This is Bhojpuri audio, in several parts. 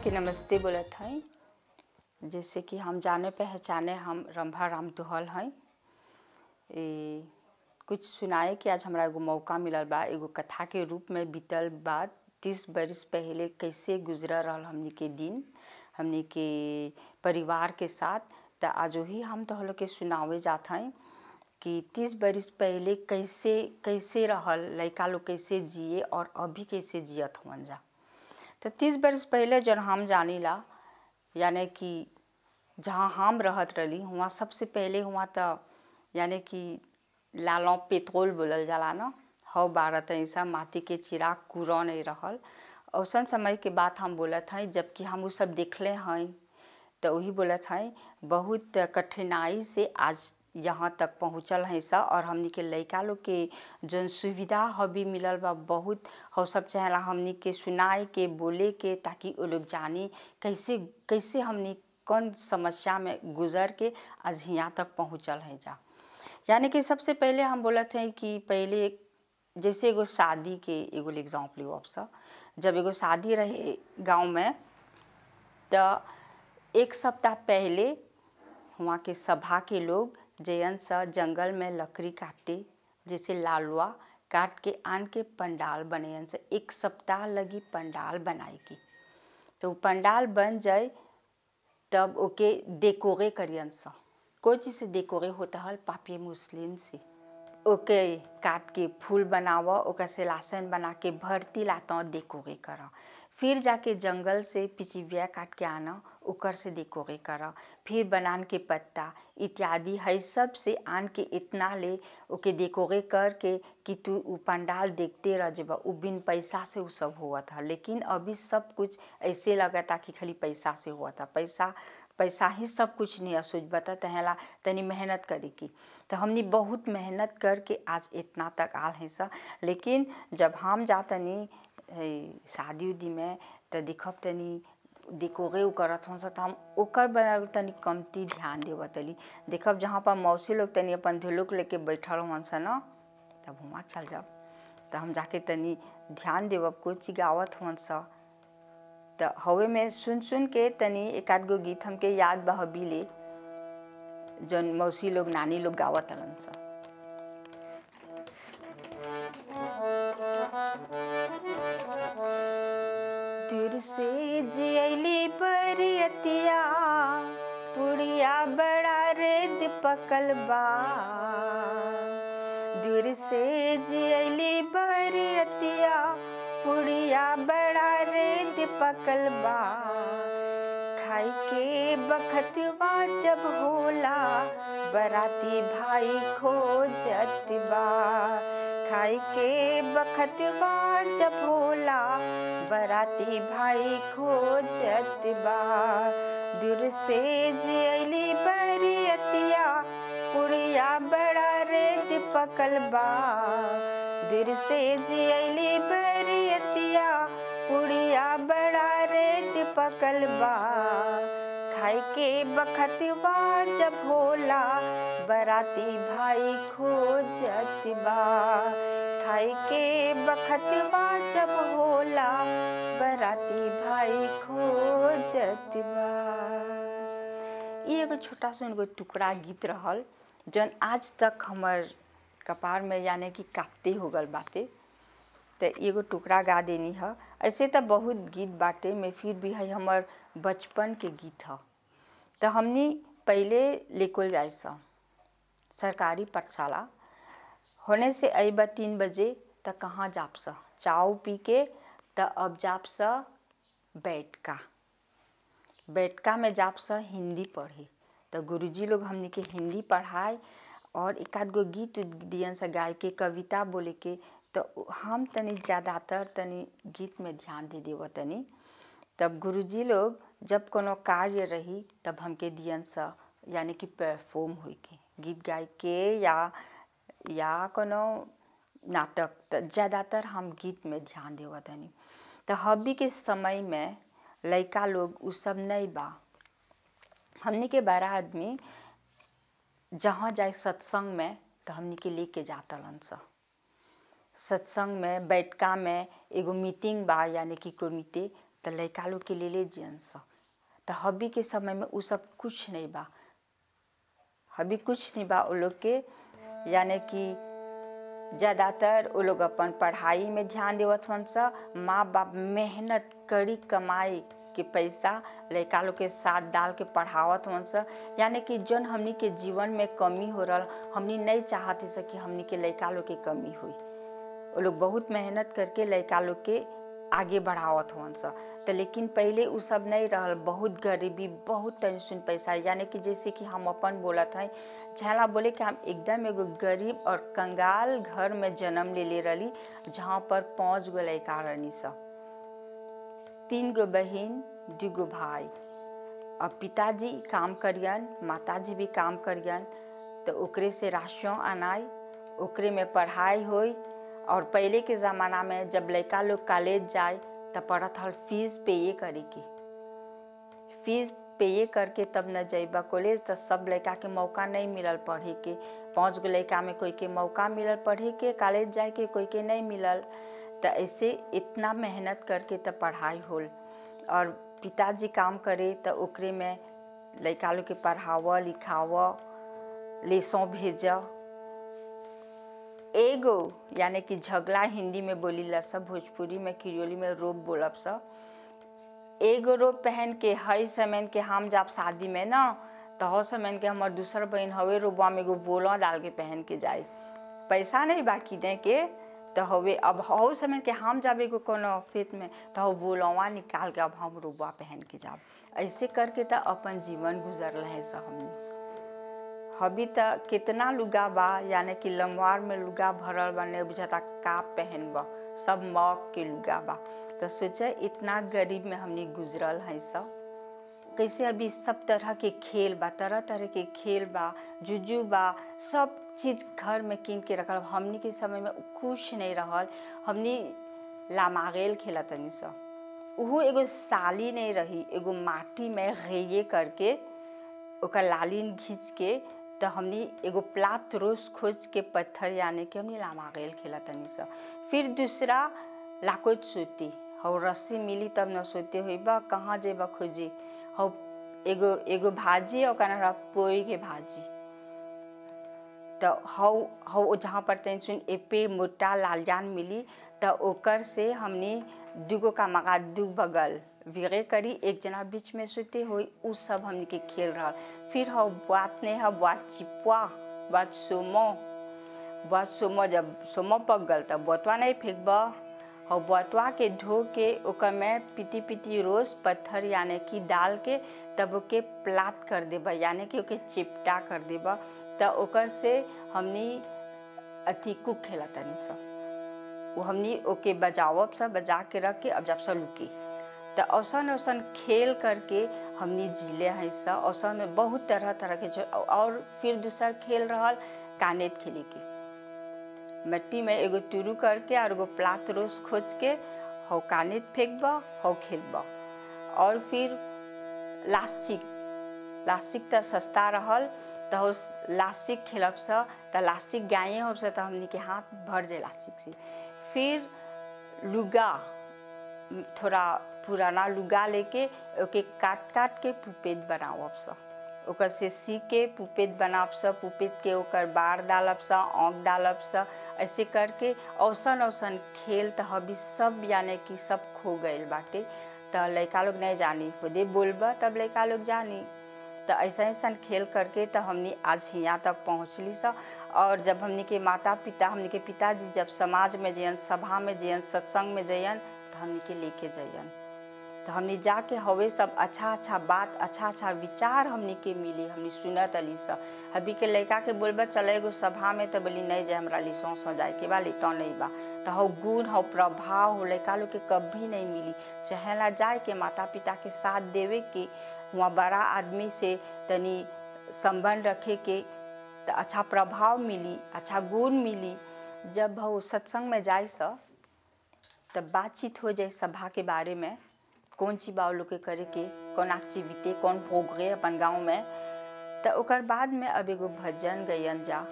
के नमस्ते बोलत हई जैसे कि हम जाने पहचाने हम रंभा राम दुहल हई ए, कुछ सुनाए कि आज हमरा एगो मौका मिलल बा एगो कथा के रूप में बीतल बाद तीस बरिस पहले कैसे गुजर रहल हमनी के दिन हमनी के परिवार के साथ त आज वही हम तो लोग के सुनावे जात हई कि तीस बरिस पहले कैसे कैसे रहल लड़का लोग कैसे जिए और अभी कैसे जियत हुअन जा तो तीस बरस पहले जब हम जानीला यानी कि जहाँ हम रहत रही वहाँ सबसे पहले हुआ तो यानी कि लालों पेट्रोल बोलल जाला ना हव बारत ऐसा माटी के चिराग कुरौ नहीं रहल औसन समय के बात हम बोलत हई जबकि हम वो सब देखले हई तो वही बोलत हई बहुत कठिनाई से आज यहाँ तक पहुँचल है सा और हमनी के लड़का लोग के जौन सुविधा हबी मिलल बा बहुत हो सब चाहेला हमनी के सुनाए के बोले के ताकि वो लोग जानी कैसे कैसे हमनी कौन समस्या में गुजर के आज यहाँ तक पहुँचल है जा यानी कि सबसे पहले हम बोलत हैं कि पहले जैसे एगो शादी के एगो एग्जाम्पल आपसा जब एगो शादी रहे गांव में तो एक सप्ताह पहले वहाँ के सभा के लोग जयन सा जंगल में लकड़ी काटे जैसे लालवा काट के आन के पंडाल बने से एक सप्ताह लगी पंडाल बनाए की तो पंडाल बन जाए तब ओके डेकोरे करियन सा कोई चीज़ से डेकोरे होता है पापी मुस्लिम से ओके काट के फूल बनावा ओकर से लासन बना के भरती लाता डेकोरे करा फिर जाके जंगल से पिचिविया काट के आना ओकर से डेकोरे करा फिर बनान के पत्ता इत्यादि है सब से आन के इतना ले ओके डेकोरे करके कि तू उ पंडाल देखते रह जब उ बिन पैसा से उ सब हुआ था लेकिन अभी सब कुछ ऐसे लगा था कि खाली पैसा से हुआ था पैसा पैसा ही सब कुछ नहीं सोच बता तहला तनी मेहनत करे की तो हमने बहुत मेहनत करके आज इतना तक आल है सा लेकिन जब हम जातनी शादी उदी में तो देखब तनी डेकोरे करत हूँ तो हम ओकर बनावल तनी कमती ध्यान देव तली देखब जहाँ पर मौसी लोग तनी अपन धुलुक लेके बैठल हुआ सा न तब वहाँ चल जाब तो हम जाके तनी ध्यान देवब कोई चीज गावत हुआ सा तो हवे में सुन सुन के तनी एक आध गो गीत हमके याद बह ले जौन मौसी लोग नानी लोग गावत हलन सा दूर से जियली बरियतिया पुड़िया बड़ा रेत पकल बा दूर से जियली बरियतिया पुड़िया बड़ा रेत पकल बा खाई के बखतवा जब होला बराती भाई खोजत बा खाई के बखतवा जब होला बराती भाई खोजत बा दूर से जियली बरियतिया पुड़िया बड़ा रेत पकल बा दूर से जियली बरियतिया पुड़िया बड़ा रेत पकल बा खाई के बखतवा जब होला बराती भाई खोजत बा खाई के बखतवा जब होला बराती भाई खोजत बा ये एगो छोटा सा एगो टुकड़ा गीत रहल जौन आज तक हमर कपार में यानी कि कापते हो गल बाते तो एगो टुकड़ा गा देनी है ऐसे तो बहुत गीत बाटे में फिर भी है हमर बचपन के गीत है तो हमने पहले लेकुल जाए सा सरकारी पाठशाला होने से अब तीन बजे तो कहाँ जाप सा चाव पी के तो अब जाप सा बैठका बैठका में जाप सा हिंदी पढ़े तो गुरुजी लोग हमने के हिंदी पढ़ाए और एक आध गो गीत दियन सा गाय के कविता बोले के तो हम तनी ज़्यादातर तनी गीत में ध्यान दे देव तनी तब गुरुजी लोग जब कोनो कार्य रही तब हमके दियन सा यानी कि परफॉर्म हुई के गीत गाय के या या कोनो नाटक तो ज़्यादातर हम गीत में ध्यान देव तनी तो हबी के समय में लड़का लोग उ सब नहीं बा हमने के बड़ा आदमी जहाँ जाए सत्संग में तो हमने के लेके जाता लन सा सत्संग में बैठका में एगो मीटिंग बा यानी कि कोमिते तो लड़का लोग के ले ले जियन स तो हबी के समय में उ सब कुछ नहीं बा हबी कुछ नहीं बा वो लोग के यानी कि ज़्यादातर वो लोग अपन पढ़ाई में ध्यान देवत हन स माँ बाप मेहनत कड़ी कमाई के पैसा लड़का लोग के साथ डाल के पढ़ावत हन स यानी कि जौन हमनी के जीवन में कमी हो रहा हमनी नहीं चाहते से कि हमनी के लड़का लोग के कमी हुई वो लोग बहुत मेहनत करके लड़का लोग के आगे बढ़ावत हन स तो लेकिन पहले उ सब नहीं रहल बहुत गरीबी बहुत टेंशन पैसा यानी कि जैसे कि हम अपन बोलत हैं झला बोले कि हम एकदम एगो गरीब और कंगाल घर में जन्म ले ले रही जहाँ पर पाँच गो लड़का रहनी स तीन गो बहन दू गो भाई और पिताजी काम करियन माताजी भी काम करियन तो ओकरे से राशन आनाई ओकरे में पढ़ाई होई और पहले के ज़माना में जब लड़का लोग कॉलेज जाए तो पड़त हल फीस पेये करे के फीस पेये करके तब न जइबा कॉलेज तो सब लड़का के मौका नहीं मिलल पढ़े के पाँच गो लड़का में कोई के मौका मिलल पढ़े के कॉलेज जाए के कोई के नहीं मिलल तो ऐसे इतना मेहनत करके तब पढ़ाई होल और पिताजी काम करे तो ओकरे में लड़का लोग के पढ़ाव लिखाव लेसों भेज एगो यानी कि झगड़ा हिंदी में बोली ला सब भोजपुरी में किरियोली में रोब बोलब सब एगो रोब पहन के हई समय के हम जब शादी में ना तो हो समय के हमार दूसर बहन हवे रोबा में एगो वोला डाल के पहन के जाए पैसा नहीं बाकी दे के तो हवे अब हो समय के हम जब एगो कोनो फेत में तो हो वोलवा निकाल के अब हम रोबा पहन के जाब ऐसे करके तो अपन जीवन गुजर रहे सब हमने हबी त कितना लुगा बा यानी कि लमवार में लुगा भरल बा नहीं बुझाता का पहनब सब मौक के लुगा बा तो सोचे इतना गरीब में हमने गुजरल है सब कैसे अभी सब तरह के खेल बा तरह तरह के खेल बा जुजू बा सब चीज घर में कीन के रखल हमनी के समय में कुछ नहीं रहल हमनी लामागेल खेला तनी सब उहो एगो साली नहीं रही एगो माटी में घेये करके ओकर लालीन घींच के तो हमनी एगो प्लात रोज खोज के पत्थर यानी कि हमनी लामागेल खेला तनी सा फिर दूसरा लाकोच सोती हौ रस्सी मिली तब न सोते हुई बा कहाँ जेबा खोजे हौ एगो एगो भाजी और कना पोई के भाजी तो हौ हौ जहाँ पर तन सुन एपे मोटा लालजान मिली तो ओकर से हमनी दुगो का मगा दू बगल विगे करी एक जना बीच में सोते हुई उ सब हमनी के खेल रहा फिर हौ बात ने है बात चिपुआ बात सोमो बात सोमो जब सोमो पक गल तब बोतवा नहीं फेंकबा हौ बतवा के धो के ओकर में पिटी पिटी रोज पत्थर यानी कि डाल के तब ओके प्लात कर देबा यानी कि ओके चिपटा कर देबा तो ओकर से हमनी अथी कुक खेला तनी सब वो हमनी ओके बजावब सब बजा के रख के अब जब सब लुकी तो औसन औसन खेल करके हमनी जिले हैं सब औसन में बहुत तरह तरह के जो और फिर दूसर खेल रहल कानेत खेले के मिट्टी में एगो तुरू करके और एगो प्लात रोज खोज के हौ कानित फेंकबा हौ खेलबा और फिर लास्टिक लास्टिक तो सस्ता रहल तो हो लास्टिक खेलब से तो लास्टिक गाये हो से तो हमनी के हाथ भर जाए लास्टिक से फिर लुगा थोड़ा पुराना लुगा लेके ओके काट काट के पुपेट बनाओ सब ओकर से सी के पुपेत बनाब स पुपेत के ओकर बार डालब स आँख डालब स ऐसे करके औसन औसन खेल तो अभी सब यानी कि सब खो गए बाटे तो लड़का लोग नहीं जानी खुदे बोलबा तब लड़का लोग जानी तो ऐसा ऐसा खेल करके तो हमने आज यहाँ तक पहुँचली सा और जब हमने के माता पिता हमने के पिताजी जब समाज में जयन सभा में जयन सत्संग में जयन तो हमने के लेके जयन तो हमने जाके हवे सब अच्छा अच्छा बात अच्छा अच्छा विचार हमने के मिली हमने सुनत अली सा अभी के लड़का के बोलबा चले एगो सभा में तो बोली नहीं जाए हमरा लिसों सो जाए के बा तो नहीं बा तो हौ गुण हौ प्रभाव हो लड़का लोग के कभी नहीं मिली चाहे ला जाए के माता पिता के साथ देवे के वहाँ बड़ा आदमी से तनी संबंध रखे के तो अच्छा प्रभाव मिली अच्छा गुण मिली जब हो सत्संग में जाए सा तब बातचीत हो जाए सभा के बारे में कौन ची बाव लोग के करे के कौन एक्टिविटी कौन भोग गए अपन गाँव में तो ओकर बाद में अब एगो भजन गयन जा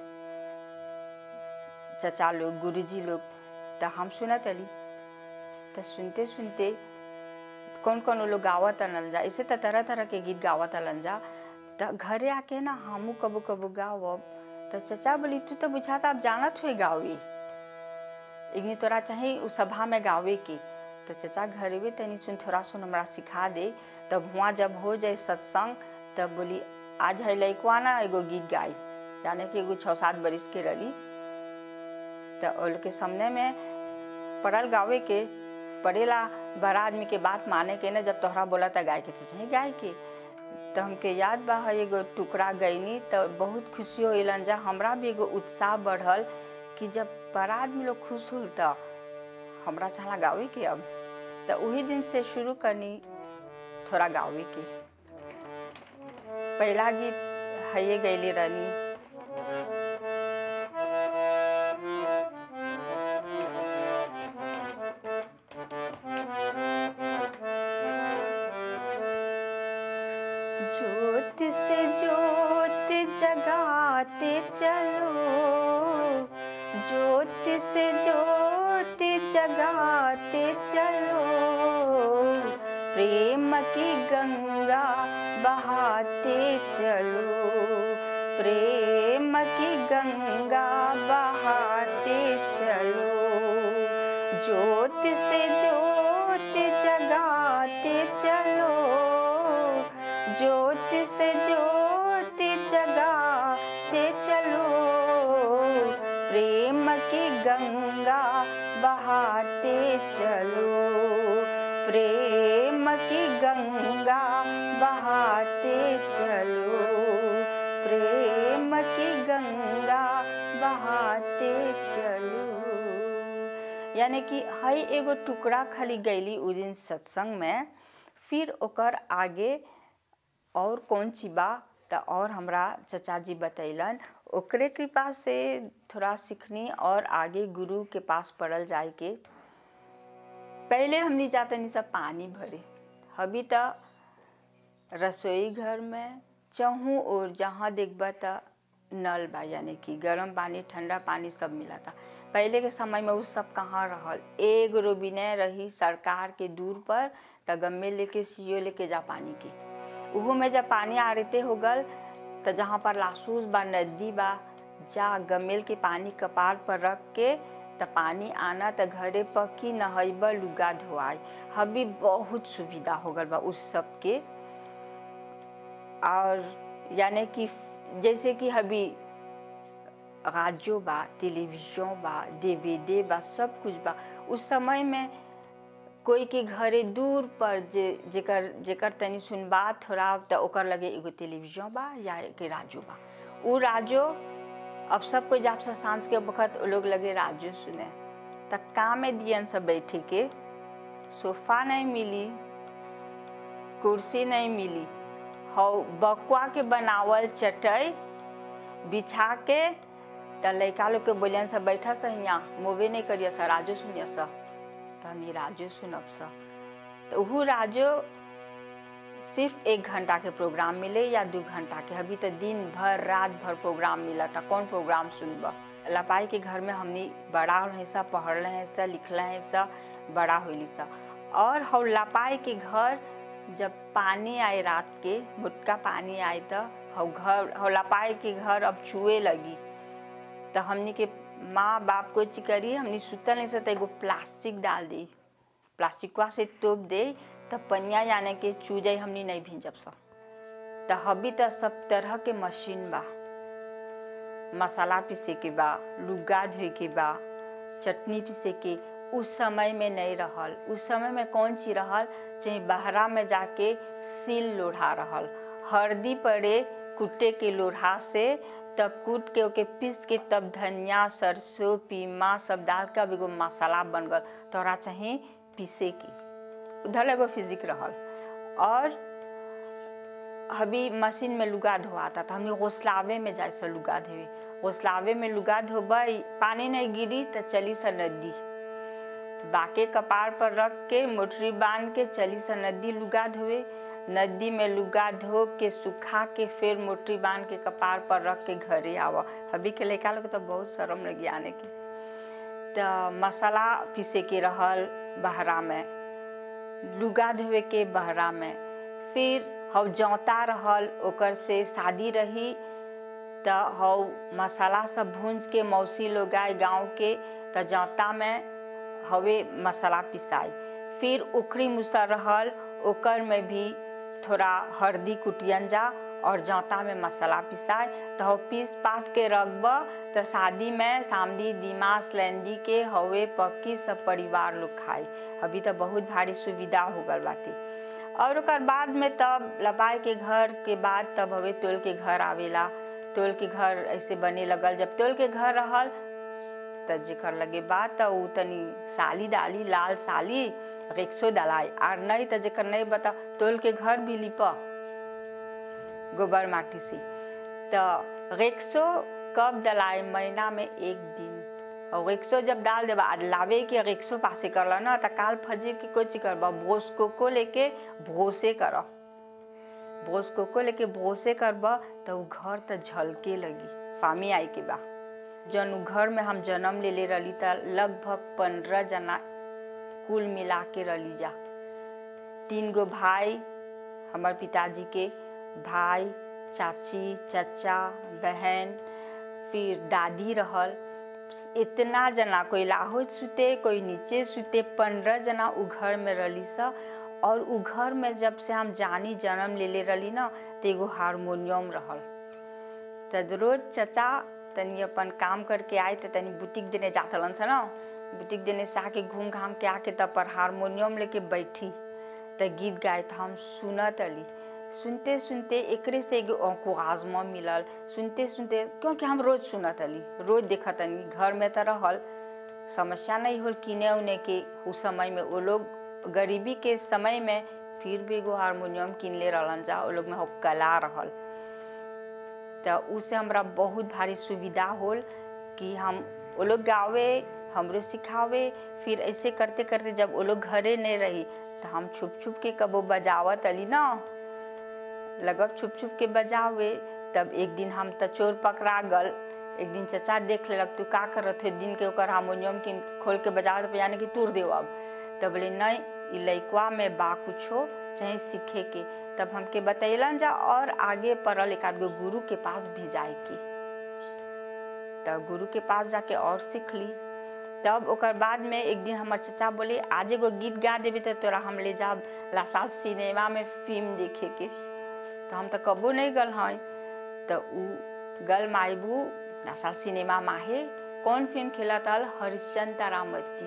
चचा लोग गुरुजी लोग तो हम सुनत अली तो सुनते सुनते कौन कौन वो लोग गावत अलन जा ऐसे तो तरह तरह के गीत गावत अलन जा तो घरे आके ना हमू कबो कबो गावब तो चचा बोली तू तो बुझाता अब जानत हुई गावी इग्नी तोरा चाहे उस सभा में गावे की तो चचा घर में तनी सुन थोड़ा सुन हमरा सिखा दे तब हुआ जब हो जाए सत्संग तब बोली आज है लैकवा ना एगो गीत गाई यानी कि एगो छः सात बरिस के रली तो उन के सामने में पढ़ल गावे के पढ़ेला बड़ा आदमी के बात माने के ना जब तोहरा बोला था गाय के चाहे गाय के तो हमके याद बा है एगो टुकड़ा गईनी तो बहुत खुशी होलन जा हमरा भी एगो उत्साह बढ़ल कि जब बड़ा आदमी लोग खुश होल तो हमरा चला गावे के अब तो वही दिन से शुरू करनी थोड़ा गावे के पहला गीत हये गैली रहनी ज्योत से ज्योत जगाते चलो ज्योत से ज्योत जगाते चलो प्रेम की गंगा बहाते चलो प्रेम की गंगा बहाते चलो ज्योत से ज्योत जगाते चलो ज्योत से ज्योत जगाते चलो प्रेम की गंगा बहाते चलो प्रेम की गंगा बहाते चलो प्रेम की गंगा बहाते चलो यानी कि हई एगो टुकड़ा खाली गैली उ दिन सत्संग में फिर ओकर आगे और कौन ची बा तो और हमरा चचा जी बतैलन ओकरे कृपा से थोड़ा सीखनी और आगे गुरु के पास पढ़ल जाए के पहले हमनी जाते नहीं सब पानी भरे अभी तो रसोई घर में चहूँ और जहाँ देखबा तो नल बा यानी कि गर्म पानी ठंडा पानी सब मिला था पहले के समय में उ सब कहाँ रहल एक रोबिने रही सरकार के दूर पर त गम्मे लेके सीओ लेके जा पानी के उहो में जब पानी आरते हो गल तो जहाँ पर लासूस बा नदी बा जा गमेल के पानी कपार पर रख के त पानी आना त घरे पर की नहैब लुगा धोआई हबी बहुत सुविधा हो गल बा उस सब के और यानी कि जैसे कि हबी राजो बा टेलीविजन बा डीवीडी बा सब कुछ बा उस समय में कोई के घरे दूर पर जे जेकर जेकर तनी सुनबा थोड़ा तो ओकर लगे एगो टेलीविजन बा या एक राजो बा उ राजो अब सब कोई जब से सांझ के वक्त वो लोग लगे राजो सुने त का में दियन सब बैठे के सोफा नहीं मिली कुर्सी नहीं मिली हौ बकुआ के बनावल चटई बिछा के त लड़का लोग के बोलियन सब बैठा सा हियाँ मोवे नहीं करिया सा राजो सुनिया सा तो हम ये राजो सुनब सा तो वह राजो सिर्फ एक घंटा के प्रोग्राम मिले या दो घंटा के अभी तो दिन भर रात भर प्रोग्राम मिला था कौन प्रोग्राम सुनब लपाई के घर में हमनी बड़ा है सा पढ़ हैं सा लिखल हैं सा बड़ा होली सा और हम लपाई के घर जब पानी आए रात के मुटका पानी आए तो हम घर हम लपाई के घर अब चुए लगी तो हमनी के माँ बाप को चिकरी हमनी सुतल नहीं सकते एगो प्लास्टिक डाल दी प्लास्टिकवा से टोप दे तो पनिया जाने के चूजे हमनी नहीं भींजब सब तो हबी तो सब तरह के मशीन बा मसाला पीसे के बा लुगा धोए के बा चटनी पीसे के उस समय में नहीं रहल उस समय में कौन चीज रहल चाहे बहरा में जाके सिल लोढ़ा रहल हल्दी पड़े कुटे के लोढ़ा से तब कूट के ओके पीस के तब धनिया सरसों पीमा सब डाल के अब एगो मसाला बन गल तोरा चाहे पीसे की उधर एगो फिजिक रहल और अभी मशीन में लुगा धोआता था हमने घोसलावे में जाए से लुगा धोए घोसलावे में लुगा धोबई पानी नहीं गिरी तो चली सा नदी बाके कपार पर रख के मोटरी बांध के चली सा नदी लुगा धोए नदी में लुगा धो के सुखा के फिर मोटरी बांध के कपार पर रख के घरे आवा अभी के लड़का लोग तो बहुत शर्म लगी आने की तो मसाला पीसे के रहल बहरा में लुगा धोवे के बहरा में फिर हव जौता रहल ओकर से शादी रही त हव मसाला सब भूंज के मौसी लोग आए गाँव के त जौता में हवे मसाला पिसाई फिर उखड़ी मुसर रहल ओकर में भी थोड़ा हल्दी कुटियन जा और जौता में मसाला पिसाए तो हो पीस पास के रखब तो शादी में सामदी दिमास लेंदी के हवे पक्की सब परिवार लोग खाई अभी तो बहुत भारी सुविधा हो गल बाती और ओकर बाद में तब लपाई के घर के बाद तब हवे तोल के घर आवेला तोल के घर ऐसे बने लगल जब तोल के घर रहल त जेकर लगे बात त उ तनी साली डाली लाल साली रिक्सो डलाई और नहीं त जेकर नहीं बता तोल के घर भी लिपा गोबर माटी से तो रिक्सो कब डलाए महीना में एक दिन और रिक्सो जब डाल देबा आज लावे के रिक्सो पासे करला ना त काल फजीर के कुछ करबा भोस को को लेके भोसे कर भोस को को लेके भोसे करबा तो उ घर त झलके लगी फामी आई के बा जन उ घर में हम जन्म ले ले रही त लगभग पंद्रह जना कुल मिला के रली जा तीन गो भाई हमार पिताजी के भाई चाची चचा बहन फिर दादी रहल इतना जना कोई लाहो सुते कोई नीचे सुते पंद्रह जना उ घर में रली सा और उ घर में जब से हम जानी जन्म ले ले रली ना तो एगो हारमोनियम रहल त रोज चचा तनी अपन काम करके आए तो तनी बुटीक देने जात हलन सा ना बुटीक देने से आके घूम घाम के आके तब पर हारमोनियम लेके बैठी त गीत गाए त हम सुनत अली सुनते सुनते एकरे से एगो आजमा मिलल सुनते सुनते क्योंकि हम रोज सुनत अली रोज देखत अली घर में तो रहल समस्या नहीं होल किने उने के उस समय में वो लोग गरीबी के समय में फिर भी एगो हारमोनियम किन ले रहलन जा वो लोग में हो कला रहल तो उससे हमरा बहुत भारी सुविधा होल कि हम वो लोग गावे हमरो सिखावे फिर ऐसे करते करते जब वो लोग घरे नहीं रही तो हम छुप छुप के कबो बजावत अली ना लगब छुप छुप के बजावे तब एक दिन हम त चोर पकड़ा गल एक दिन चचा देख लेलक तू का करत हो दिन के ओकर हारमोनियम के खोल के बजावत पे यानी कि तूर देव अब तब बोले नहीं ई लइकवा में बा कुछो चाहे सीखे के तब हमके बतैलन जा और आगे पढ़ल एक आध गो गुरु के पास भी जाए की तब गुरु के पास जाके और सीख ली तब ओकर बाद में एक दिन हमार चचा बोले आज एगो गीत गा देबे तो तोरा हम ले जाब लासाल सिनेमा में फिल्म देखे के तो हम तो कबो नहीं गल हैं तो उ गल माइबू लासाल सिनेमा माहे कौन फिल्म खेला तल हरिश्चंद तारामती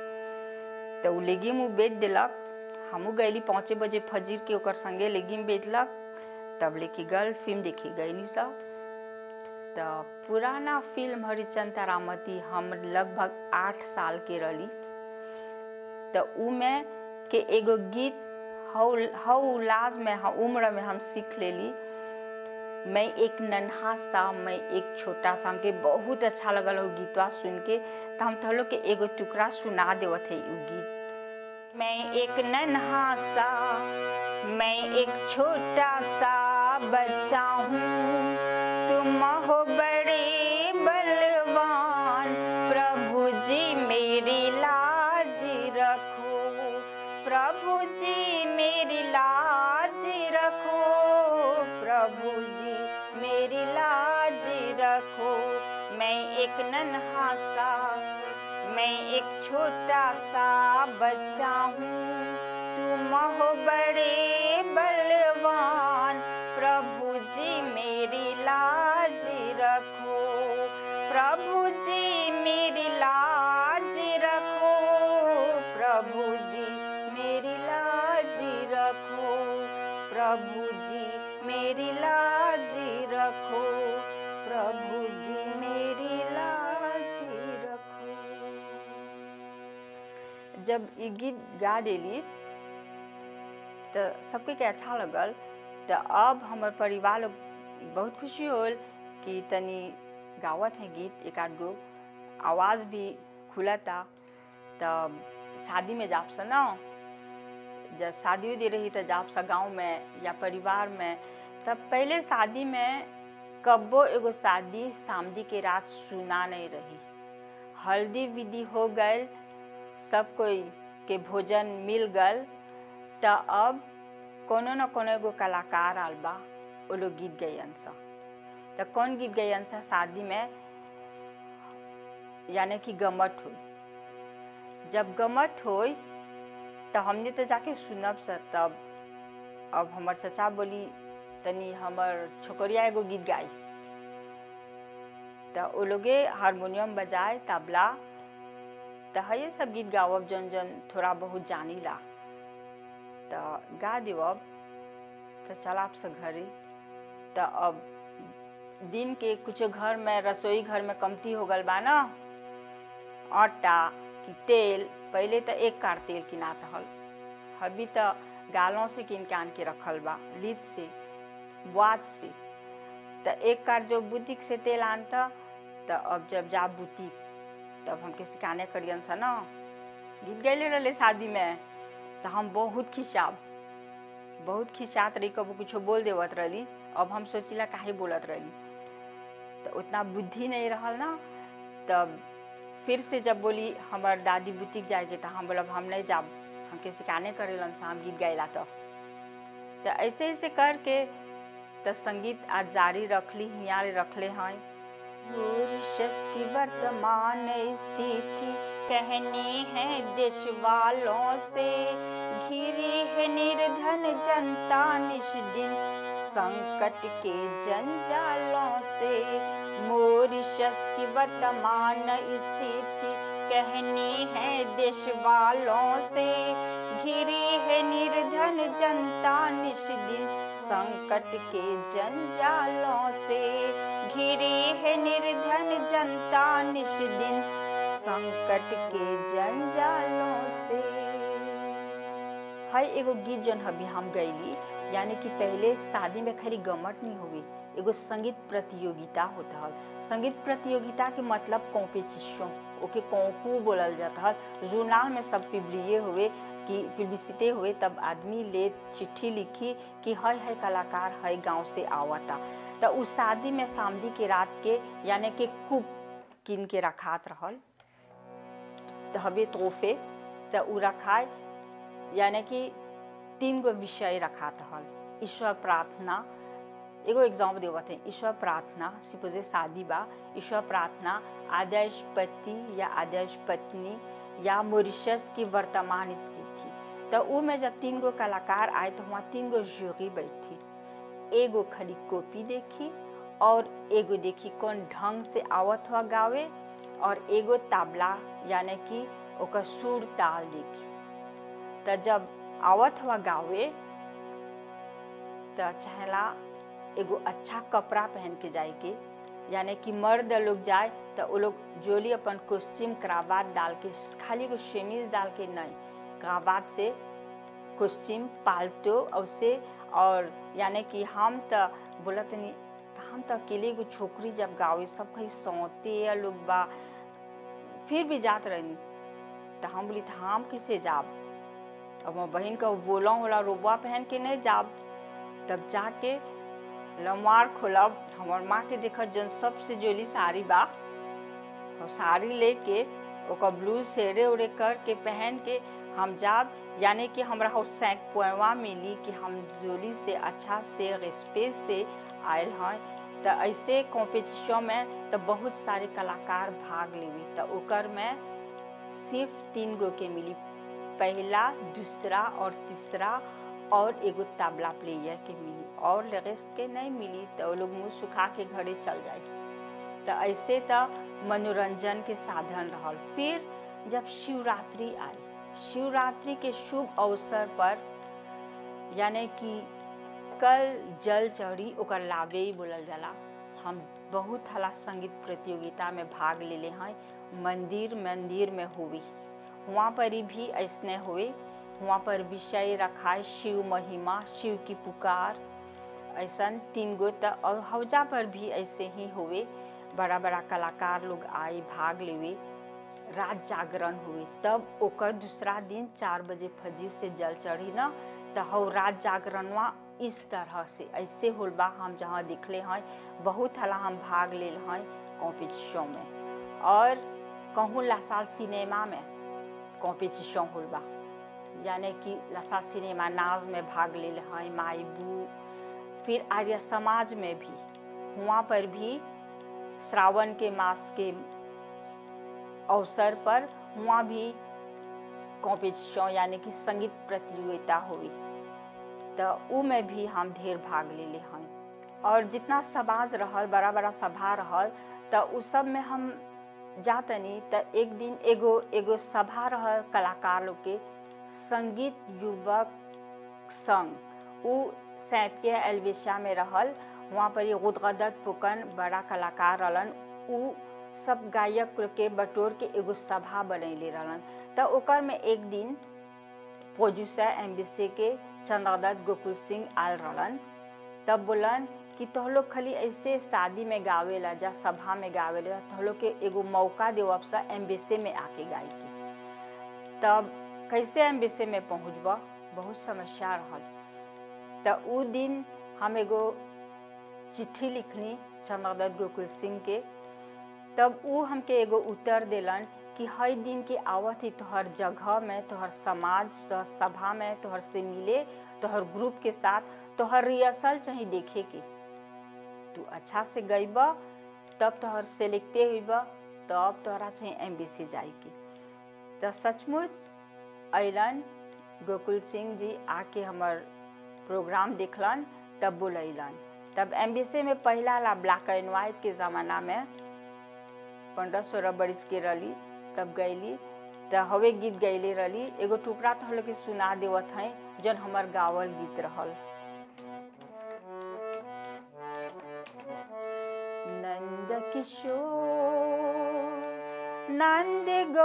तो उ लेगिम उ बेच दिलक हमू गईली पाँचे बजे फजीर के ओकर संगे लेगिम बेचलक तब लेके गल फिल्म देखे गईली सब तो पुराना फिल्म हरिचंद तारामती हम लगभग आठ साल के रही तो उ में के एगो गीत हौ हौ उल्लास में हाँ उम्र में हम सीख लेली मैं एक नन्हा सा मैं एक छोटा सा हमके बहुत अच्छा लगल हो गीतवा सुन के तो हम तो लोग के एगो टुकड़ा सुना देवत है उ गीत मैं एक नन्हा सा मैं एक छोटा सा बच्चा हूँ तुम हो बड़े बलवान प्रभु जी मेरी लाज रखो प्रभु जी मेरी लाज रखो प्रभु जी मेरी लाज रखो मैं एक नन्हा सा मैं एक छोटा सा बच्चा हूँ तुम हो बड़े बलवान प्रभु जी मेरी लाज रखो प्रभु जी मेरी लाज रखो प्रभु जी मेरी लाज रखो प्रभु जी मेरी लाज रखो प्रभु जी मेरी लाज रखो जब ये गीत गा देली तो सबके के अच्छा लगल तो अब हमार परिवार लोग बहुत खुशी होल कि तनी गावत है गीत एक आध गो आवाज़ भी खुलता तब शादी में जाप सा ना जब शादी दे रही तो जाप सा गाँव में या परिवार में तब पहले शादी में कब्बो एगो शादी सामदी के रात सुना नहीं रही हल्दी विधि हो गए सब कोई के भोजन मिल गल त अब कोनो न कोनो एगो कलाकार आल बा वो लोग गीत गैयन सा त कौन गीत गैयन सा शादी में यानी कि गमट हुई जब गमट होई त हमने तो जाके सुनब सा तब अब हमर चचा बोली तनी हमर छोकरिया एगो गीत गाई त ओ लोगे हारमोनियम बजाए तबला त है सब गीत गावब जन जन थोड़ा बहुत जानी ला त गा देवब त चलाब से घरे त अब दिन के कुछ घर में रसोई घर में कमती हो गल बा ना आटा कि तेल पहले तो एक कार तेल किनात हल अभी तो गालों से किन के आन के रखल बा लीद से बुआत से तो एक कार जो बुटीक से तेल आनता तो अब जब जा बुटीक तब हमके सिखाने करियन सा ना गीत गैले रहे शादी में तो हम बहुत खिंचाब बहुत खिंचात रही कबो कुछ बोल देवत रही अब हम सोचिला काहे बोलत रही तो उतना बुद्धि नहीं रहल ना तब फिर से जब बोली हमार दादी बुटीक जाएके तो हम बोलब हम नहीं जाब हमके सिखाने करेलन से हम गीत गाइला तो तो ऐसे ऐसे करके तो संगीत आज जारी रखली हियाँ रखले हैं मॉरिशस की वर्तमान स्थिति कहनी है देश वालों से घिरी है निर्धन जनता निश दिन संकट के जंजालों से मॉरिशस की वर्तमान स्थिति कहनी है देश वालों से घिरी है निर्धन जनता निश दिन संकट के जंजालों से घिरी है निर्धन जनता निश दिन संकट के जंजालों से है एगो गीत जन अभी हम गईली यानी कि पहले शादी में खाली गमट नहीं होगी एगो संगीत प्रतियोगिता होता है संगीत प्रतियोगिता के मतलब कॉम्पिटिशन ओके कौकू बोलल जाता है जूनाल में सब पिबलिए हुए कि पिब्लिसिटी हुए तब आदमी ले चिट्ठी लिखी कि है है कलाकार है गांव से आवता तो उस शादी में शामदी के रात के यानी कि कुप किन के रखात रहल तो हवे तोहफे तो उ रखाए यानी कि तीन गो विषय रखात हल ईश्वर प्रार्थना एगो एग्जाम देवत है ईश्वर प्रार्थना सिपोजे शादी बा ईश्वर प्रार्थना आदर्श पति या आदर्श पत्नी या मॉरिशस की वर्तमान स्थिति तो उ में जब तीन गो कलाकार आए तो वहाँ तीन गो जोगी बैठी एगो खाली कॉपी देखी और एगो देखी कौन ढंग से आवत हुआ गावे और एगो तबला यानी कि ओकर सुर ताल देखी तो जब आवत हुआ गावे तो चाहेला एगो अच्छा कपड़ा पहन के जाए के यानी कि मर्द लोग जाए तो वो लोग जोली अपन कोस्ट्यूम कराबात डाल के खाली एगो शेमीज डाल के नहीं कराबात से कोस्ट्यूम पालतो और से और यानी कि हम तो बोलत नहीं हम तो अकेले एगो छोकरी जब गावे सब कहीं सौते लोग बा फिर भी जात रही तो हम बोली तो हम किसे जाब अब मैं बहन का वोला होला रोबा पहन के नहीं जाब तब जाके लमार खोलब हमार माँ के देखत जन सबसे जोली साड़ी बा और साड़ी लेके ओकर ब्लू सेरे उड़े कर के पहन के हम जाब यानी कि हमरा हो सैक पोएवा मिली कि हम जोली से अच्छा से रिस्पेस से आयल हैं तो ऐसे कॉम्पिटिशन में तो बहुत सारे कलाकार भाग लेवी तो ओकर में सिर्फ तीन गो के मिली पहला दूसरा और तीसरा और एगो तबला प्लेयर के मिली और लगेस के नहीं मिली तो वो लोग मुँह सुखा के घरे चल जाए तो ऐसे तो मनोरंजन के साधन रहल फिर जब शिवरात्रि आई शिवरात्रि के शुभ अवसर पर यानी कि कल जल चढ़ी ओकर लावे ही बोलल जाला हम बहुत हला संगीत प्रतियोगिता में भाग ले ले हैं मंदिर मंदिर में हुई वहाँ पर भी ऐसने हुए वहाँ पर विषय रखा है शिव महिमा शिव की पुकार ऐसा तीन गो त और हौजा पर भी ऐसे ही हुए बड़ा बड़ा कलाकार लोग आए भाग लेवे रात जागरण हुए तब ओकर दूसरा दिन चार बजे फजीर से जल चढ़ी ना तो हौ रात जागरणवा इस तरह से ऐसे होल बा हम जहाँ दिखले हैं बहुत हला हम भाग ले हैं कॉम्पिटिशन में और कहूँ लासाल सिनेमा में कॉम्पिटिशन होल बा यानी कि लसा सिनेमा नाज में भाग ले हैं माईबू फिर आर्य समाज में भी वहाँ पर भी श्रावण के मास के अवसर पर वहाँ भी कॉम्पिटिशन यानी कि संगीत प्रतियोगिता हुई तो उ में भी हम ढेर भाग ले ले हैं और जितना समाज रहल बड़ा बड़ा सभा रहल तो उ सब में हम जातनी तो एक दिन एगो एगो सभा रहल कलाकार लोग के संगीत युवक संघ उ सैपिया एलवेशा में रहल वहाँ पर गुदगदत पुकन बड़ा कलाकार रहलन उ सब गायक के बटोर के एगो सभा बनैले रहलन तो ओकर में एक दिन प्रोड्यूसर एम के चंद्रदत्त गोकुल सिंह आल रहलन तब बोलन कि तोह लोग खाली ऐसे शादी में गावेला जा सभा में गावेला तोह लोग के एगो मौका देव अब सा एम्बेसे में आके गाय के तब कैसे एम्बेसे में पहुँचब बहुत समस्या रहल तो उ दिन हम एगो चिट्ठी लिखनी चंद्रदत्त गोकुल सिंह के तब उ हमके एगो उत्तर दिलन कि हर दिन के आवत ही तोहर जगह में तोहर समाज तोहर सभा में तोहर से मिले तोहर ग्रुप के साथ तोहर रिहर्सल चाहे देखे के तू अच्छा से गईब तब तोहर सेलेक्टे हुईब तब तोहरा चाहे एम बी सी जाए के तो सचमुच अलन गोकुल सिंह जी आके हमर प्रोग्राम देखलन तब बोलैलन तब एम बी सी में पहला ला ब्लैक एंड वाइट के ज़माना में पंद्रह सोलह बरिस के रही तब गैली तो हवे गीत गैले रही एगो टुकड़ा तो हम के सुना देवत हैं जन हमर गावल गीत रहल नंद किशोर नंद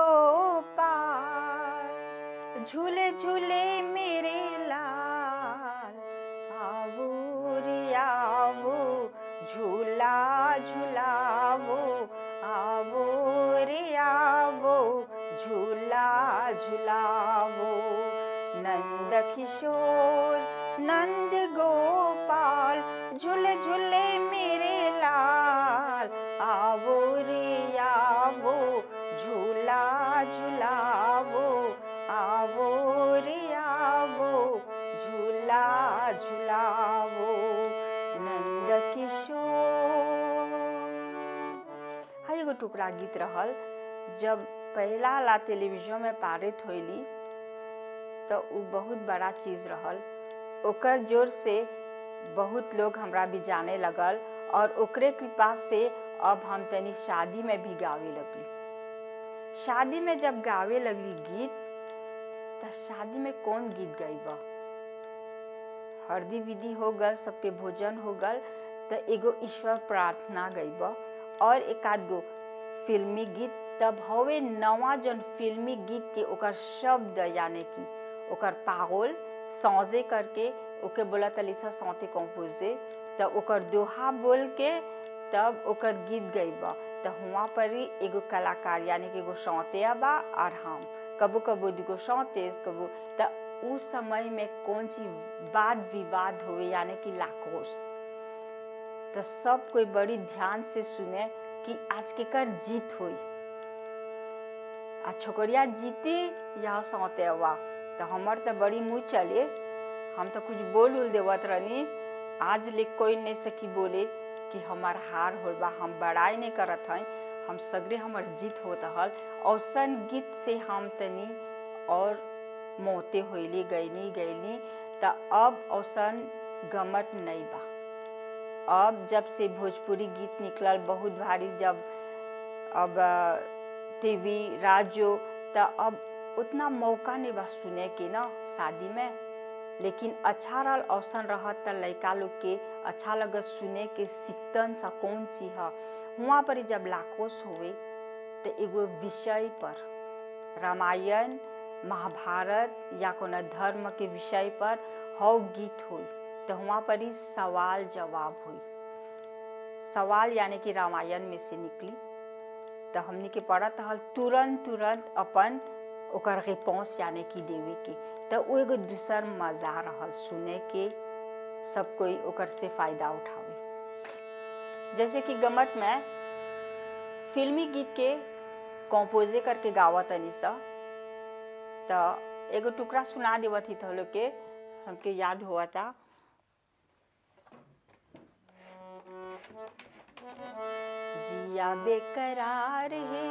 गोपाल झूले झूले मेरे लाल आवो रे आवो झूला झूलावो आवो रे आवो झूला झूलावो नंद किशोर नंद गोपाल झूले झूले मेरे लाल आवो रे आवो झूला झूलावो आवो रे आवो झूला झूलावो नंद किशोर हाँ एगो टुकड़ा गीत रहल जब पहला ला टेलीविजन में पारित होली तो उ बहुत बड़ा चीज रहल ओकर जोर से बहुत लोग हमरा भी जाने लगल और ओकरे कृपा से अब हम तनी शादी में भी गावे लगली शादी में जब गावे लगली गीत तो शादी में कौन गीत गईब हरदी विधि हो गल सबके भोजन हो गल तो एगो ईश्वर प्रार्थना गईब और एक आध गो फिल्मी गीत तब हवे नवा जन फिल्मी गीत के ओकर शब्द यानी कि ओकर पागोल सौजे करके ओके बोला तलिसा सौते कंपोजे तब ओकर दोहा बोल के तब ओकर गीत गईब तो हुआ पर ही एगो कलाकार यानी कि एगो सौतिया बा और हम कबो कबो दुगो सौतेस कबो तो उस समय में कौन सी वाद विवाद हुए यानी कि लाकोस तो सब कोई बड़ी ध्यान से सुने कि आज के कर जीत हुई आ छोकरिया जीती या सौते हुआ तो हमार तो बड़ी मुँह चले हम तो कुछ बोल उल देवत रहनी आज ले कोई नहीं सकी बोले कि हमार हार होल बा हम बड़ाई नहीं करत हैं हम सगरे हमार जीत होत हल औसन गीत से हम तनी और मोते होइली गईनी गईनी तो अब औसन गमट नहीं बा अब जब से भोजपुरी गीत निकलल बहुत भारी जब अब टीवी राजो तो अब उतना मौका नहीं बा सुने के ना शादी में लेकिन अच्छा रहल अवसर रहत त लड़का लोग के अच्छा लगत सुने के सीखतन सा कौन चीज है हुआ पर जब लाकोस हुए तो एगो विषय पर रामायण महाभारत या कोनो धर्म के विषय पर हव गीत हुई तो वहाँ पर ही सवाल जवाब हुई सवाल यानी कि रामायण में से निकली तो हमने के पढ़त हल तुरंत तुरंत अपन ओकर रिपोंस यानी कि देवे के तो वो एगो दूसर मजा रहल सुने के सब कोई ओकर से फायदा उठावे जैसे कि गमट में फिल्मी गीत के कंपोजे करके गावत तनी सा तो एगो टुकड़ा सुना देवत ही तो लोग के हमके याद हुआ था जिया बेकरार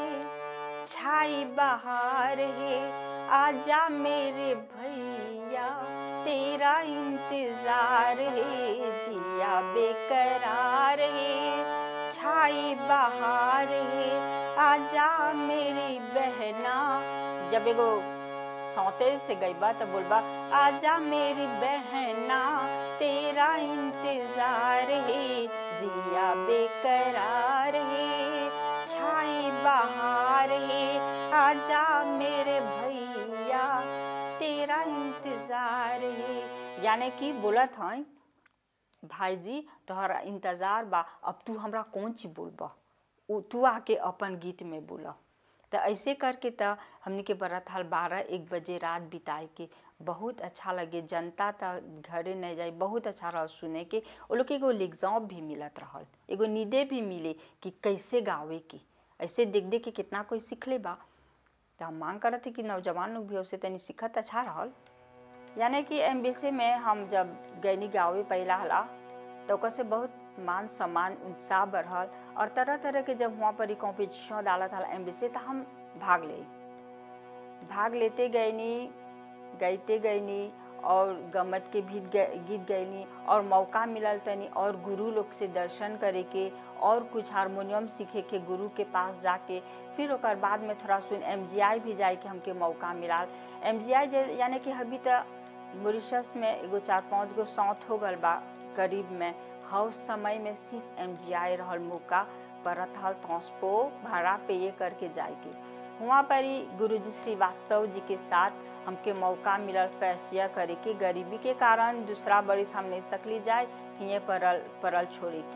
है छाई बहार है आजा मेरे भैया तेरा इंतजार है जिया बेकरार है छाई बहार है आजा मेरी बहना जब एगो सौते से गई बा तो बोलबा आजा मेरी बहना तेरा इंतजार है जिया बेकरार है छाई बहार है आजा मेरे भैया तेरा इंतजार है यानी कि बोलत हैं भाई जी तोहरा इंतजार बा अब तू हमरा कौन चीज बोलबा उ तू आके अपन गीत में बोला तो ऐसे करके तो हमने के बरत हाल बारह एक बजे रात बिताए के बहुत अच्छा लगे जनता तो घरे नहीं जाए बहुत अच्छा रहा सुने के वो लोग के एगो एग्जाम भी मिलत रहल एगो नीदे भी मिले कि कैसे गावे के ऐसे देख देख के कितना कोई सीख ले बा तो हम मांग करत थे कि नौजवान लोग भी उससे तनी सीखत अच्छा रहल यानी कि एम में हम जब गैनी गावे पहला हला तो ओकर से बहुत मान सम्मान उत्साह बढ़ल और तरह तरह के जब वहाँ पर कॉम्पिटिशन डालत हल एम तो हम भाग ले भाग लेते गईनी गईते गईनी और गमत के भी गीत गईनी और मौका मिलल तनी और गुरु लोग से दर्शन करे के और कुछ हारमोनियम सीखे के गुरु के पास जाके फिर ओकर बाद में थोड़ा सुन एम भी जाए के हमके मौका मिलाल एम यानी कि अभी तो मॉरिशस में एगो चार पाँच गो सौत हो गल बा करीब में हर समय में सिर्फ एम रहल मौका परत हल तौसपो भाड़ा पे ये करके जाए के वहाँ पर ही गुरु जी श्रीवास्तव जी के साथ हमके मौका मिलल फैसला करे के गरीबी के कारण दूसरा बरिस हम नहीं सकली जाए हिये परल परल छोड़े की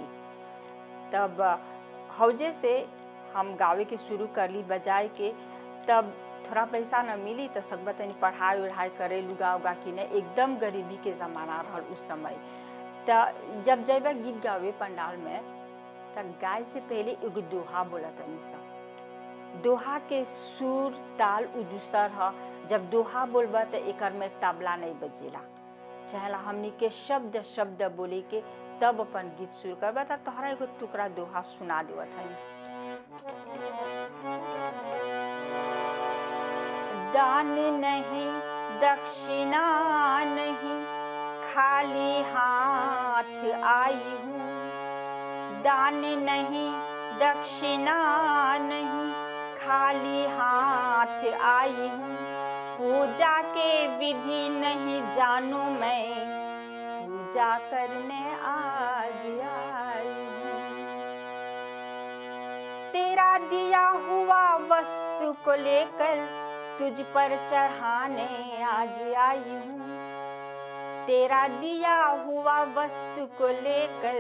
तब हौजे से हम गावे के शुरू कर ली बजाए के तब थोड़ा पैसा न मिली तो सकबा तनी पढ़ाई उढ़ाई करे लुगा उगा किने एकदम गरीबी के ज़माना रहल उस समय तो जब जब गीत गावे पंडाल में तो गाय से पहले एगो दोहा बोला तनी सा दोहा के सुर ताल उदूसर ह जब दोहा बोलबा तो एक में तबला नहीं बजेला चाहेला हमनी के शब्द शब्द बोले के तब अपन गीत शुरू करबा तो तोहरा एगो टुकड़ा दोहा सुना देवत हई दान नहीं दक्षिणा नहीं खाली हाथ आई हूँ दान नहीं दक्षिणा नहीं खाली हाथ आई हूँ पूजा के विधि नहीं जानू मैं पूजा करने आज आई हूँ तेरा दिया हुआ वस्तु को लेकर तुझ पर चढ़ाने आज आई हूँ तेरा दिया हुआ वस्तु को लेकर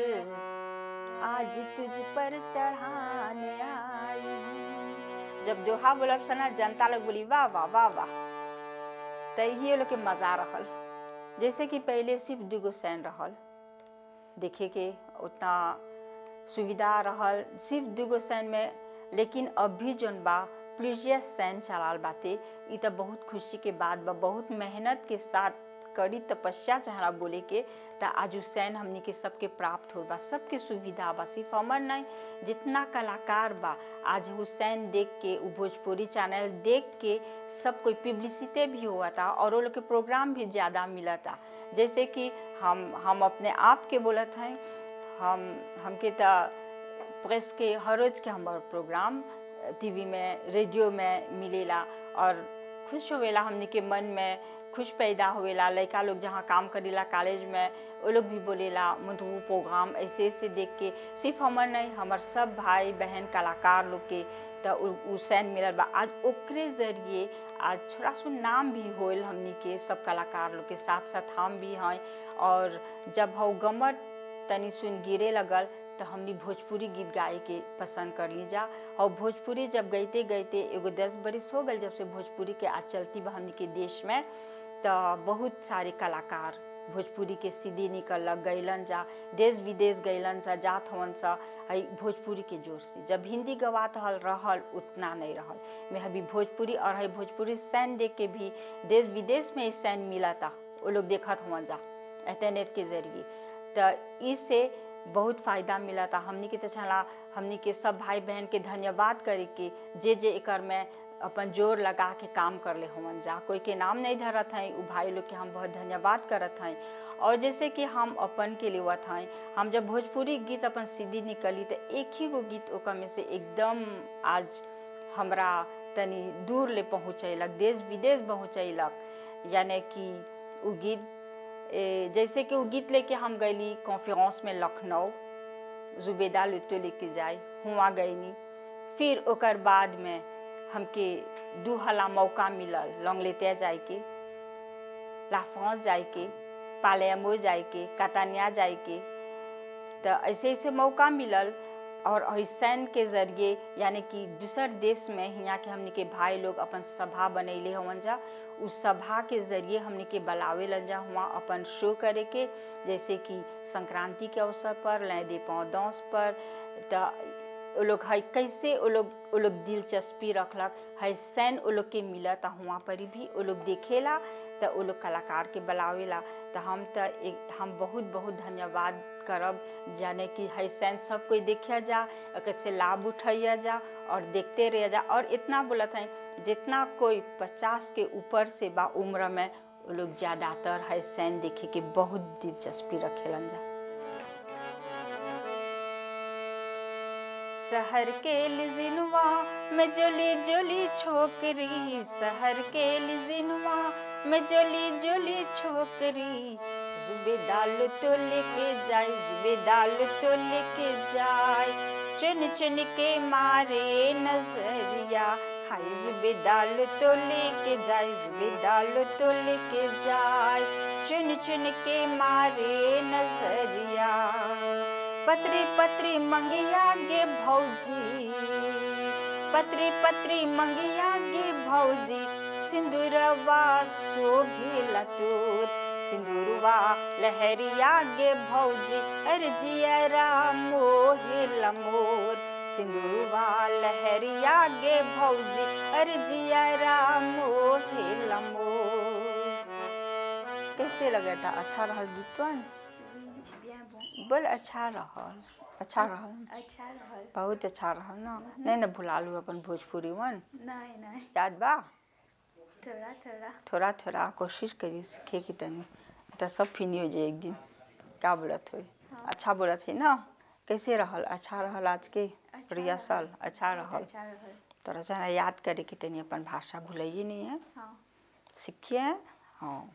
आज तुझ पर चढ़ाने आई हूँ जब दोहा बोलब सना जनता लोग बोली वाह वाह वाह वाह तही लोग के मजा रहल जैसे कि पहले सिर्फ दूगो सैन रहल देखे के उतना सुविधा रहल सिर्फ दूगो सैन में लेकिन अभी जौन बा प्लीजियस सैन चलाल बाते ई तो बहुत खुशी के बात बा बहुत मेहनत के साथ कड़ी तपस्या चाहना बोले के तो आज सैन हमनी के सबके प्राप्त हो बा सबके सुविधा बा सिर्फ हमर नहीं जितना कलाकार बा आज हुसैन देख के उ भोजपुरी चैनल देख के सब कोई पब्लिसिटी भी हुआ था और वो लोग के प्रोग्राम भी ज़्यादा मिला था जैसे कि हम हम अपने आप के बोलत हैं हम हमके तो प्रेस के हर रोज के हमार प्रोग्राम टीवी में रेडियो में मिलेला और खुश होवेला हमने के मन में खुश पैदा होवेला लड़का लोग जहाँ काम करेला कॉलेज में वो लोग भी बोलेला मतलब वो प्रोग्राम ऐसे ऐसे देख के सिर्फ हमर नहीं हमार सब भाई बहन कलाकार लोग के तो उसैन मिलल बा आज ओकरे जरिए आज थोड़ा सो नाम भी होल हमनी के सब कलाकार लोग के साथ साथ हम भी हैं और जब हौ गमर तनी सुन गिरे लगल तो हमनी भोजपुरी गीत गाए के पसंद कर ली जा और भोजपुरी जब गईते गईते एगो दस बरिस हो गल जब से भोजपुरी के आज चलती बा हमनी के देश में तो बहुत सारे कलाकार भोजपुरी के सीधी निकलक गैलन जा देश विदेश गैलन सा जात हवन सा हई भोजपुरी के जोर से जब हिंदी गवात हल रहल उतना नहीं रहल मैं अभी भोजपुरी और हई भोजपुरी सैन देख के भी देश विदेश में सैन मिला था वो लोग देखत हवन जा इंटरनेट के जरिए तो इससे बहुत फायदा मिला था हमनी के तो चला हमनी के सब भाई बहन के धन्यवाद करे के जे जे एकर में अपन जोर लगा के काम कर ले हवन जा कोई के नाम नहीं धरत हैं उ भाई लोग के हम बहुत धन्यवाद करत हैं और जैसे कि हम अपन के लेवत हैं हम जब भोजपुरी गीत अपन सीधी निकली तो एक ही गो गीत ओकर में से एकदम आज हमरा तनी दूर ले पहुँचैलक देश विदेश पहुँचैलक यानी कि उ गीत ए, जैसे कि वो गीत लेके हम गईली कॉन्फ्रेंस में लखनऊ जुबेदा लुत्तो लेके जाए हुआ गईनी फिर ओकर बाद में हमके दू हला मौका मिलल लौंग लेते जाए के लाफ्रांस जाए के पालेमो जाए के कतानिया जाए के तो ऐसे ऐसे मौका मिलल और ऐसन के जरिए यानी कि दूसर देश में यहाँ के हमने के भाई लोग अपन सभा बनैले हवन जा उस सभा के जरिए हमने के बुलावे लन जा हुआ अपन शो करे के जैसे कि संक्रांति के अवसर पर लय दे पौदौस पर तो वो लोग है कैसे वो लोग वो लोग दिलचस्पी रखलक है सैन वो लोग के मिला तो हुआ पर भी वो लोग देखेला तो वो लोग कलाकार के बुलावेला तो हम तो एक हम बहुत बहुत धन्यवाद करब जाने कि है सैन सब कोई देखा जा कैसे लाभ उठाइया जा और देखते रह जा और इतना बोलत हैं जितना कोई पचास के ऊपर से बा उम्र में वो लोग ज़्यादातर है सैन देखे के बहुत दिलचस्पी रखेलन जा शहर के लिजिनवा में जोली जोली छोकरी शहर के लिजिनवा में जोली जोली छोकरी जुबे दाल तो लेके जाए जुबे दाल तो लेके जाए चुन चुन के मारे नजरिया हाय जुबे दाल तो लेके जाए जुबे दाल तो लेके जाए चुन चुन के मारे नजरिया पत्री पत्री मंगिया गे भौजी पत्री पत्री मंगिया गे भौजी सिंदूरवा शोभिला तोर सिंदूरवा लहरिया गे भौजी अर्जियरा मोहिला मोर सिंदूरवा लहरिया गे भौजी अर्जियरा मोहिला मोर कैसे लगा था अच्छा रहल गीतवन बोल अच्छा रहल अच्छा रहल अच्छा रहल बहुत अच्छा रहल ना नहीं ना भुला लू अपन भोजपुरी वन नहीं नहीं याद बा थोड़ा थोड़ा थोड़ा थोड़ा कोशिश करी सीखे की तनी तो सब फिनी हो जाए एक दिन का बोलत हो अच्छा बोलत है ना कैसे रहल अच्छा रहल आज के अच्छा रिहर्सल अच्छा रहल अच्छा रहल तोरा जना याद करे कि तनी अपन भाषा भूलिए नहीं है हाँ सीखिए हाँ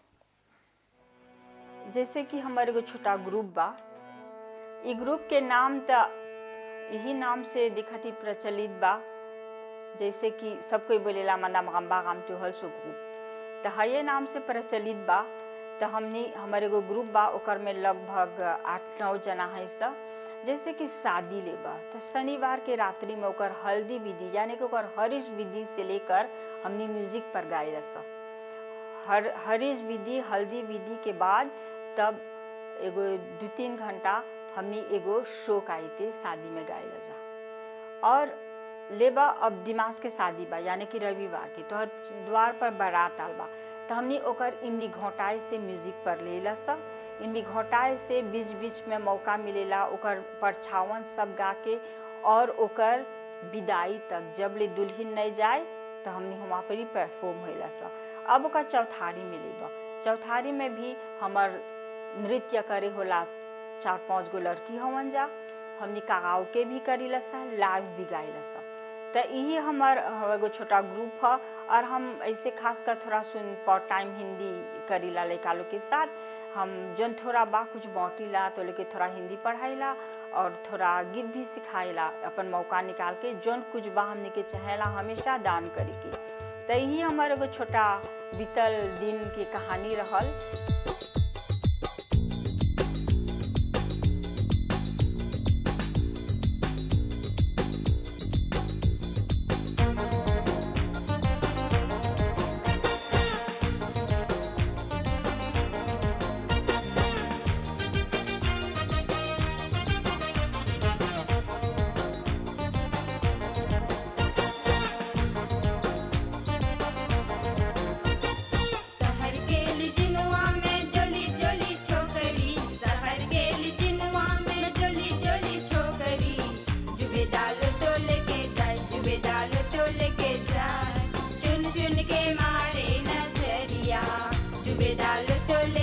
जैसे कि हमारे एगो छोटा ग्रुप बा ई ग्रुप के नाम तो यही नाम से दिखत ही प्रचलित बा जैसे कि सब कोई बोलेला मना मगम्बा गाम त्योहल सो ग्रुप तो हये नाम से प्रचलित बा तो हमनी हमारे एगो ग्रुप बा ओकर में लगभग आठ नौ जना है सब जैसे कि शादी ले बा तो शनिवार के रात्रि में ओकर हल्दी विधि यानी कि ओकर हरीश विधि से लेकर हमनी म्यूजिक पर गाए सब हर हरीश विधि हल्दी विधि के बाद तब एगो दू तीन घंटा हमनी एगो शो गाई थे शादी में गाए जा और लेबा अब दिमाग के शादी बा यानी कि रविवार के तो द्वार पर बारात आल बा तो हमनी ओकर इमली घोटाए से म्यूजिक पर लेला सब इमली घोटाए से बीच बीच में मौका मिलेला ओकर परछावन सब गा के और ओकर विदाई तक जब ले दुल्हन नहीं जाए तो हमनी वहाँ पर ही परफॉर्म होला सब अब ओकर चौथारी मिलेबा चौथारी में भी हमर नृत्य करे होला चार पांच गो लड़की हवन जा हमनी कागाव के भी करीला सा लाइव भी गाइला सा तो यही हमार एगो छोटा ग्रुप है और हम ऐसे खास कर थोड़ा सुन पार्ट टाइम हिंदी करीला लड़का लोग के साथ हम जौन थोड़ा बा कुछ बाँटीला तो लेके थोड़ा हिंदी पढ़ाईला और थोड़ा गीत भी सिखाइला अपन मौका निकाल के जौन कुछ बा हमने के चाहेला हमेशा दान करे के तो यही हमारे एगो छोटा बीतल दिन की कहानी रहल बेदाल टोले